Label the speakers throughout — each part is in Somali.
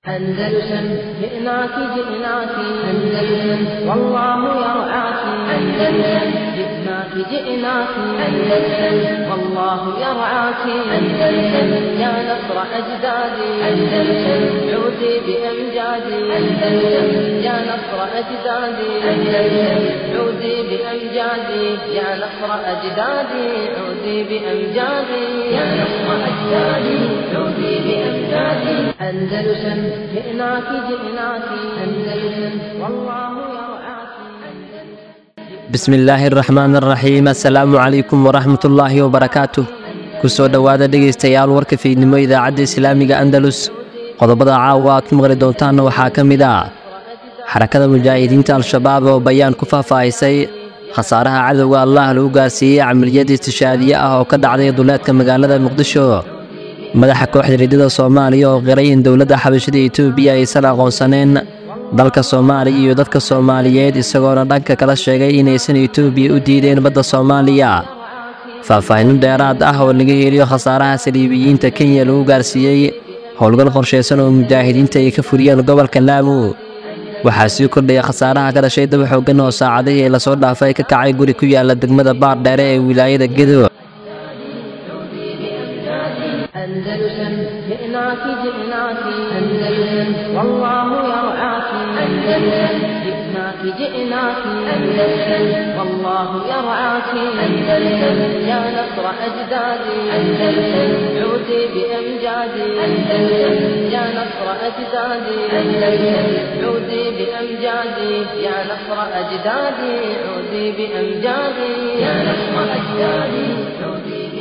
Speaker 1: أندلسن جئناك جئناك أندلسن والله يرعاك أندلسن جئناك جئناك أندلسن والله يرعاك أندلسن يا نصر أجدادي أندلسن عودي بأمجادي أندلسن يا نصر أجدادي أندلسن عودي بأمجادي يا نصر أجدادي عودي بأمجادي يا نصر أجدادي عودي بأمجادي أندلسن جئناك جئناك أندلسن والله يرعاك
Speaker 2: bismi illaahi araxmaan araxiim assalaamu calaykum waraxmat ullaahi wabarakaatuh ku soo dhowaada dhegaystayaal warka fiidnimo idaacadda islaamiga andalus qodobada caawa aad ku maqli doontaanna waxaa ka mid ah xarakada mujaahidiinta al-shabaab oo bayaan ku faahfaahisay khasaaraha cadowga allah lagu gaarsiiyey camaliyad istishaadiye ah oo ka dhacday duleedka magaalada muqdisho madaxa kooxda riddada soomaaliya oo qiray in dowladda xabashada etoobiya aysan aqoonsaneen dalka soomaaliya iyo dadka soomaaliyeed isagoona dhanka kala sheegay inaysan etoobiya u diideen badda soomaaliya faahfaahinno dheeraad ah oo laga heliyo khasaaraha saliibiyiinta kenya lagu gaarsiiyey howlgal qorshaysan oo mujaahidiinta ay ka furiyeen gobolka laamu waxaa sii kordhaya khasaaraha ka dhashay daba xooggan oo saacadihii lasoo dhaafay ka kacay guri ku yaala degmada baar dheere ee wilaayada gedo
Speaker 1: أندلسن جئناك جئناك أندلسن والله يرعاك أندلسن جئناك جئناك أندلسن والله يرعاك أندلسن يا نصر أجدادي أندلسن عودي بأمجادي أندلسن يا نصر أجدادي أندلسن عودي بأمجادي يا نصر أجدادي عودي بأمجادي يا نصر أجدادي عودي بأمجادي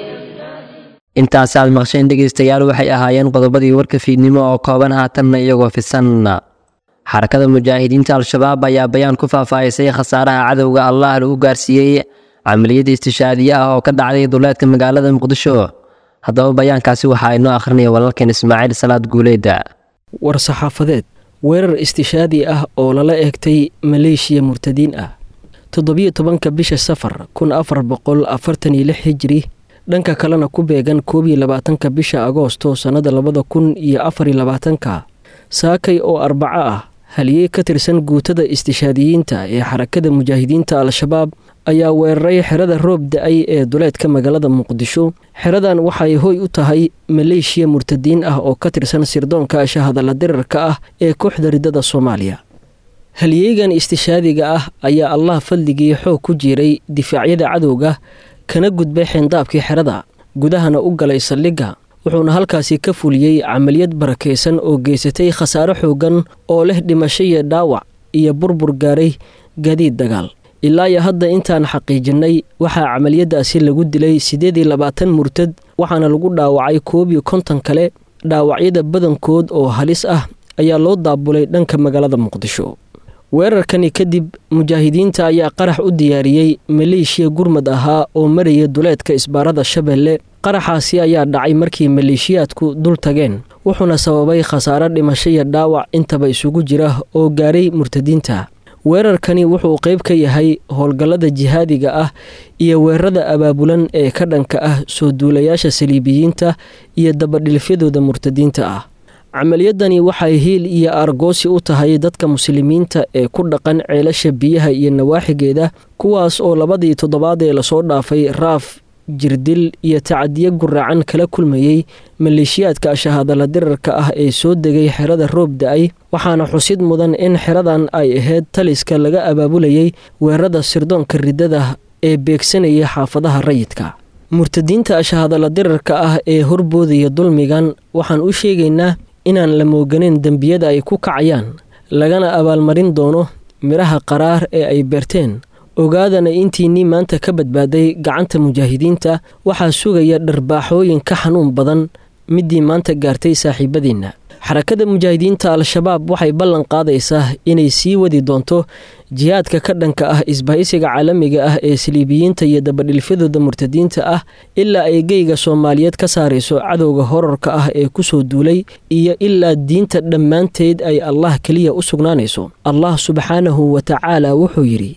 Speaker 2: intaasi aad maqsheen dhegaystayaal waxay ahaayeen qodobadii warka fiidnimo oo kooban haatanna iyagoo fisan xarakada mujaahidiinta al-shabaab ayaa bayaan ku faahfaahisay khasaaraha cadowga allah lagu gaarsiiyey camaliyadda istishaadiye ah oo ka dhacday duleedka magaalada muqdisho haddaba bayaankaasi waxaa inoo akhrinaya walaalkeen ismaaciil salaad guuleeda
Speaker 3: war saxaafadeed weerar istishaadi ah oo lala eegtay maleeshiya murtadiin ah toddobiyo tobanka bisha safar kun afar boqol afartan iyo lix hijri dhanka kalena ku beegan koob iyo labaatanka bisha agoosto sannada labada kun iyo afar iyo labaatanka saakay oo arbaco ah haliyey ka tirsan guutada istishaadiyiinta ee xarakada mujaahidiinta al-shabaab ayaa weeraray xerada roob da-ay ee duleedka magaalada muqdisho xeradan waxay hoy u tahay maleeshiya murtadiin ah oo ka tirsan sirdoonka shahadalla dirarka ah ee kooxda riddada soomaaliya haliyeygan istishaadiga ah ayaa allah fadligii xoog ku jiiray difaacyada cadowga kana gudbay xeendaabkii xerada gudahana u galay saldhigga wuxuuna halkaasi ka fuliyey camaliyad barakaysan oo geysatay khasaare xooggan oo leh dhimasho iyo dhaawac iyo burbur gaaray gaadiid dagaal ilaa iyo hadda intaan xaqiijinnay waxaa camaliyadaasi lagu dilay siddeed iyo labaatan murtad waxaana lagu dhaawacay koob iyo konton kale dhaawacyada badankood oo halis ah ayaa loo daabulay dhanka magaalada muqdisho weerarkani kadib mujaahidiinta ayaa qarax u diyaariyey maleeshiya gurmad ahaa oo maraya duleedka isbaarada shabeelle qaraxaasi ayaa dhacay markii maleeshiyaadku dul tageen wuxuuna sababay khasaare dhimasho iyo dhaawac intaba isugu jira oo gaaray murtadiinta weerarkani wuxuu qayb ka yahay howlgallada jihaadiga ah iyo weerarada abaabulan ee ka dhanka ah soo duulayaasha saliibiyiinta iyo dabadhilfyadooda murtadiinta ah camaliyadani waxay hiil iyo argoosi u tahay dadka muslimiinta ee ku dhaqan ceelasha biyaha iyo nawaaxigeeda kuwaas oo labadii toddobaad ee lasoo dhaafay raaf jirdil iyo tacadiyo guraacan kala kulmayey maleeshiyaadka shahadalla dirarka ah ee soo degay xerada roob da-ay waxaana xusid mudan in xeradan ay ahayd taliska laga abaabulayey weerarada sirdoonka riddada ee beegsanaya xaafadaha rayidka murtadiinta shahadalla dirarka ah ee horboodaya dulmigan waxaan u sheegaynaa inaan la mooganeyn dembiyada ay ku kacayaan lagana abaalmarin doono midhaha qaraar ee ay beerteen ogaadana intiinnii maanta ka badbaaday gacanta mujaahidiinta waxaa sugaya dharbaaxooyin ka xanuun badan middii maanta gaartay saaxiibadiinna xarakada mujaahidiinta al-shabaab waxay ballan qaadaysaa inay sii wadi doonto jihaadka ka dhanka ah isbahaysiga caalamiga ah ee saliibiyiinta iyo dabadhilfyadooda murtadiinta ah ilaa ay geyga soomaaliyeed ka saarayso cadowga horarka ah ee kusoo duulay iyo ilaa diinta dhammaanteed ay allah keliya u sugnaanayso allah subxaanahu wa tacaala wuxuu yidhi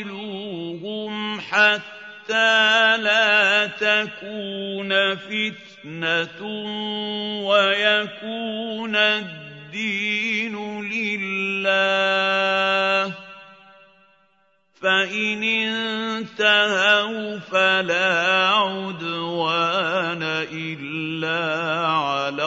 Speaker 4: وقاتلوهم حتى لا تكون فتنة فتنة ويكون الدين لله فإن انتهوا فلا عدوان إلا على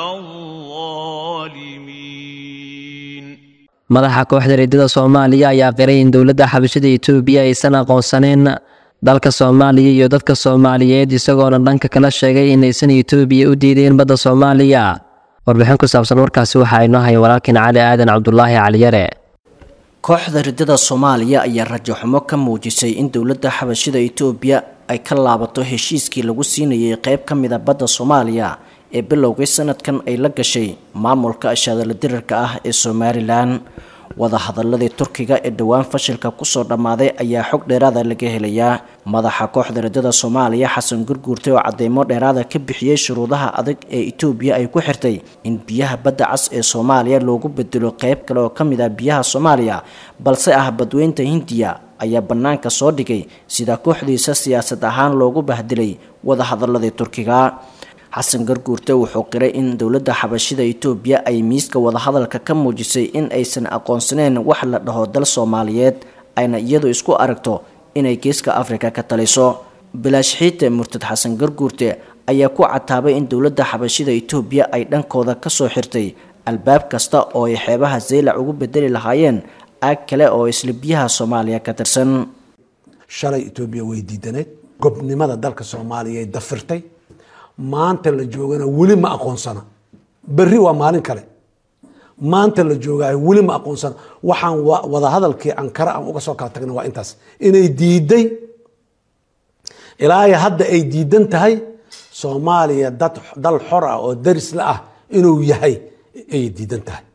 Speaker 4: الظالمين
Speaker 2: madaxa kooxda reedada soomaaliya ayaa qiray in dowladda xabashada etoobiya aysan aqoonsaneen dalka soomaaliya iyo dadka soomaaliyeed isagoona dhanka kala sheegay inaysan etoobiya u diideen badda soomaaliya warbixin ku saabsan warkaasi waxaa inoo haya walaalkiin cali aadan cabdulaahi caliyare
Speaker 5: kooxda ridada soomaaliya ayaa rajaxumo ka muujisay in dowladda xabashida etoobiya ay ka laabato heshiiskii lagu siinayay qeyb ka mida badda soomaaliya ee bilowgii sanadkan ay la gashay maamulka ashaadala dirarka ah ee somalilan wadahadaladii turkiga ee dhowaan fashilka kusoo dhammaaday ayaa xog dheeraada laga helayaa madaxa kooxda ridada soomaaliya xasan gurguurtay oo cadeymo dheeraada ka bixiyey shuruudaha adag ee etoobiya ay ku xirtay in biyaha badda cas ee soomaaliya loogu bedelo qeyb kale oo ka mid ah biyaha soomaaliya balse ah badweynta hindiya ayaa bannaanka soo dhigay sida kooxdiisa siyaasad ahaan loogu bahdilay wadahadaladii turkiga xasan garguurte wuxuu qiray in dowladda xabashida etoobiya ay miiska wadahadalka ka muujisay in aysan aqoonsaneyn wax la dhaho dal soomaaliyeed ayna iyadu isku aragto inay geeska afrika ka taliso bilaash xiite murtad xasan garguurte ayaa ku cataabay in dowladda xabashida etoobiya ay dhankooda kasoo xirtay albaab kasta oo ay xeebaha zaylac ugu bedeli lahaayeen aag kale oo isla biyaha soomaaliya ka tirsan
Speaker 6: shalay etoobiya way diidaneed gobnimada dalka soomaaliya dafirtay maanta la joogana weli ma aqoonsana berri waa maalin kale maanta la joogaayo weli ma aqoonsana waxaan wadahadalkii ankara aan uga soo kala tagna waa intaas inay diiday ilaahay hadda ay diidan tahay soomaaliya dad dal xor ah oo darisla ah inuu yahay ayay diidan tahay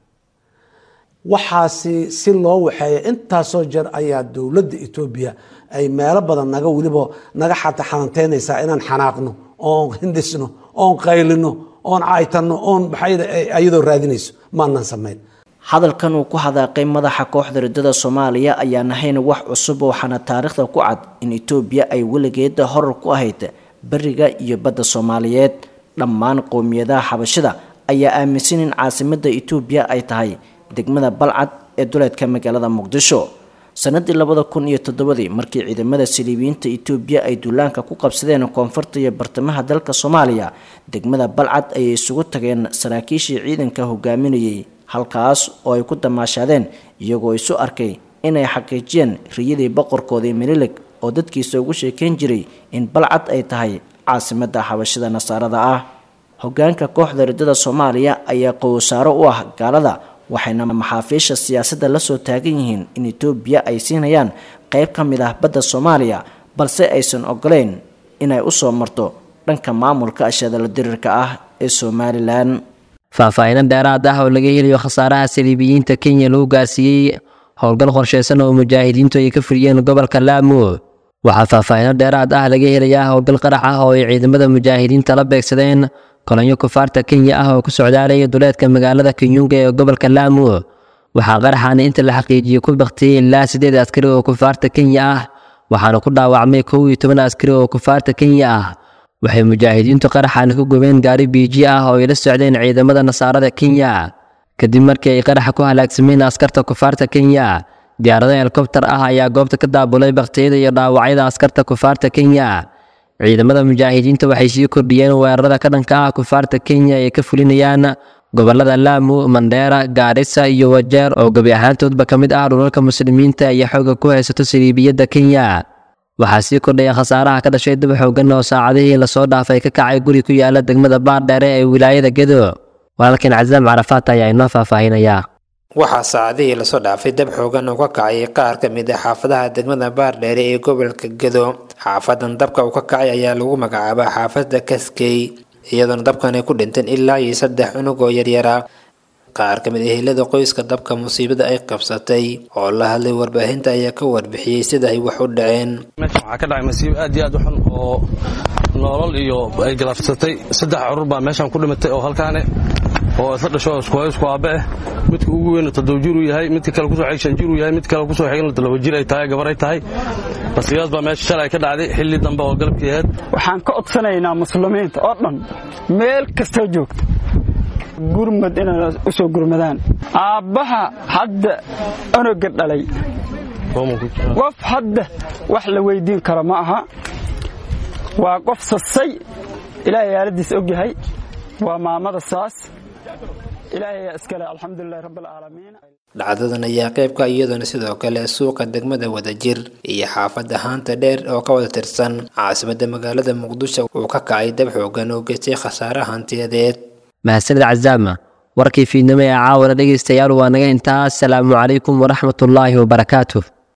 Speaker 6: waxaasi si loo waxeeya intaasoo jeer ayaa dowladda etoobiya ay meelo badan naga weliba naga xata xananteynaysaa inaan xanaaqno oon hindisno oon qaylino oon caytano oon ayadoo raadinayso maanan samayn
Speaker 5: hadalkan uu ku hadaaqay madaxa kooxda ridada soomaaliya ayaan ahayn wax cusub waxaana taariikhda ku cad in etoobiya ay weligeeda horar ku ahayd beriga iyo badda soomaaliyeed dhammaan qowmiyadaha xabashida ayaa aaminsan in caasimada etoobiya ay tahay degmada balcad ee duleedka magaalada muqdisho sanadii labada kun iyo toddobadii markii ciidamada saliibiyiinta etoobiya ay duulaanka ku qabsadeen koonfurta iyo bartamaha dalka soomaaliya degmada balcad ayay isugu tageen saraakiishii ciidanka hogaaminayay halkaas oo ay ku damaashaadeen iyagoo isu arkay inay xaqiijiyeen riyadii boqorkoodii minilig oo dadkiisa ugu sheekeyn jiray in balcad ay tahay caasimada xabashida nasaarada ah hogaanka kooxda ridada soomaaliya ayaa qowsaaro u ah gaalada waxayna maxaafiisha siyaasadda la soo taagan yihiin in etoobiya ay siinayaan qeyb ka mid ah badda soomaaliya balse aysan ogoleyn inay u soo marto dhanka maamulka ashadala dirirka ah ee somalilan
Speaker 2: faahfaahiino dheeraad ah oo laga helayo khasaaraha saliibiyiinta kenya lagu gaarsiiyey howlgal qorsheysan oo mujaahidiintu ay ka fuliyeen gobolka laamo waxaa faahfaahiino dheeraad ah laga helayaa howlgal qarax ah oo ay ciidamada mujaahidiinta la beegsadeen kolonyo kufaarta kenya ah oo ku socdaalaya duleedka magaalada kenyunga ee gobolka laamo waxaa qaraxaana inta la xaqiijiyey ku baktiyey ilaa siddeed askari oo kufaarta kenya ah waxaana ku dhaawacmay kow iyo toban askari oo kufaarta kenya ah waxay mujaahidiintu qaraxaana ku gubeen gaari biiji ah oo ay la socdeen ciidamada nasaarada kenya kadib markii ay qaraxa ku halaagsameen askarta kufaarta kenya diyaarado helikobtar ah ayaa goobta ka daabulay baktiyada iyo dhaawacyada askarta kufaarta kenya ciidamada mujaahidiinta waxay sii kordhiyeen weerarada ka dhanka ah kufaarta kenya ay ka fulinayaan gobolada laamu mandheera gaarisa iyo wajeer oo gebi ahaantoodba ka mid ah dhulalka muslimiinta iyo xooga ku haysato saliibiyadda kenya waxaa sii kordhaya khasaaraha ka dhashay daba xoogan oo saacadihii lasoo dhaafay ka kacay guri ku yaala degmada baardheere ee wilaayada gedo walaalkan casaam carafaat ayaa inoo faahfaahinayaa
Speaker 7: waxaa saacadihii lasoo dhaafay dab xoogan oo ka kacay qaar ka mid ah xaafadaha degmada baardheere ee gobolka gedo xaafadan dabka uu ka kacay ayaa lagu magacaabaa xaafada kaskey iyadoona dabkan ay ku dhinteen ilaa iyo saddex cunug oo yaryara qaar ka mid ah helada qoyska dabka musiibada ay qabsatay oo la hadlay warbaahinta ayaa ka warbixiyey sida ay wax u dhaceen
Speaker 8: meeshan waxaa ka dhacay masiibo aad iyo aad u xun oo noolal iyo ay galafsatay saddex curur baa meeshan ku dhimatay oo halkaane oo isla dhasho isku isku aabe ah midka ugu weyn toddoba jir uu yahay midka kale kusoo xig shan jir uu yahay mid kale kusoo xigna toddoba jir ay tahay gabar ay tahay basigaas baa meesha shalay ka dhacday xilli dambe oo galabkii ahayd
Speaker 9: waxaan ka codsanaynaa muslimiinta oo dhan meel kastoo joogto gurmad inay u soo gurmadaan aabbaha hadda onoga dhalay qof hadda wax la weydiin karo ma aha waa qof sasay ilaahay aaladiis og yahay waa maamada saas ilaahay ayaa iskale alxamdulilahi rabbilcaalamiin
Speaker 7: dhacdadan ayaa qaybka iyadoona sidoo kale suuqa degmada wadajir iyo xaafadda haanta dheer oo ka wada tirsan caasimadda magaalada muqdisho uu ka kacay dab xoogan oo geystay khasaare hantiyadeed
Speaker 2: mahadsanid cazaama warkii fiidnimo ee caawana dhegaystayaal waa naga intaa asalaamu calaykum waraxmatullaahi wabarakaatuh